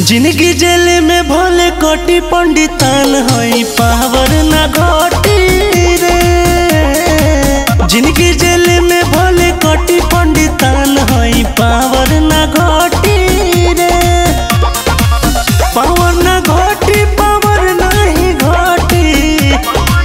जिंदगी जेल में भले कटी पंडितान हई पावर ना घटी रे जिंदगी जेल में भले कटी पंडितान हई पावर ना घटी रे पावर ना घटी पावर नहीं घटी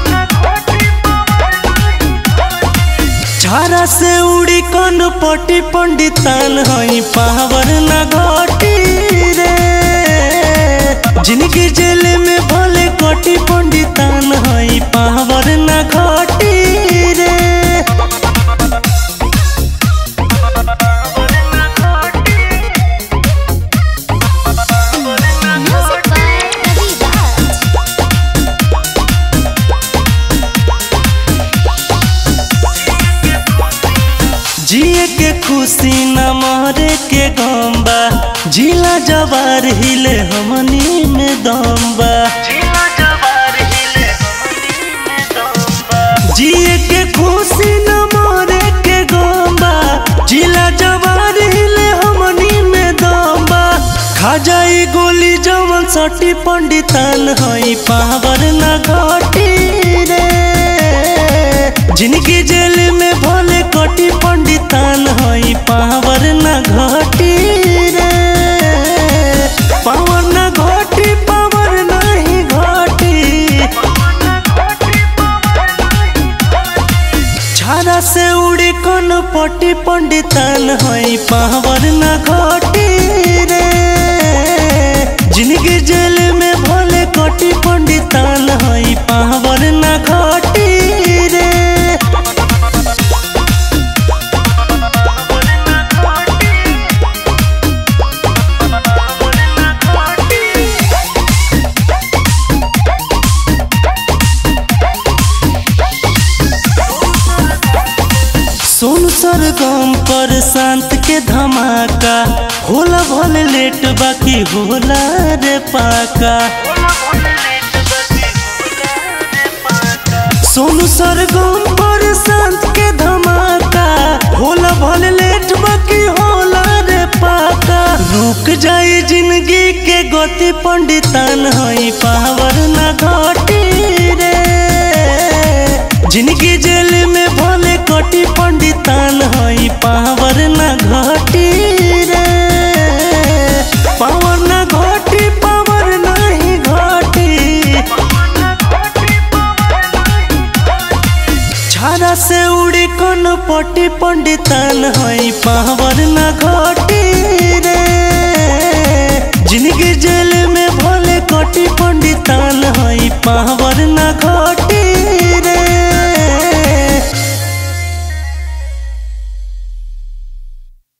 छारा से उड़ी कन पटी पंडितान हई पावर ना घटी रे जिनकी जेल में भले कटी पंडितान हई पावर ना घटी रे Music by Ravi Raj. जिए के खुशी न मरे के गम्बा जिला जवार हिले हमनी में दम्बा जिए के खुशी न मरे के गम्बा जिला जवार हिले हमनी में दम्बा खा जाई गोली जवन सटी पंडितान हई पावर न घटी रे जिनकी जेल में भले कटी पंडितान हई पावर न घटी रे पावर न घटी पावर नहीं घटी छारा से उड़ी कन पटी पंडितान हई पावर न घटी रे जिनकी जेल में भले कटी पंडितान हई पावर न घटी रे सोनू सरगम पर शांत के धमाका होला भले लेट बाकी होला रे पाका सोनू सरगम पर शांत के धमाका होला भले लेट बाकी होला रे पाका रुक जाई जिंदगी के गति पंडितान हई पावर ना घटी रे जिनकी जेल में भले कटी पंडितान हई पावर ना घटी रे पावर ना घटी पावर नहीं घटी छारा से उड़ी कन पटी पंडितान हई पावर ना घटी रे जिनकी जेल में भले कटी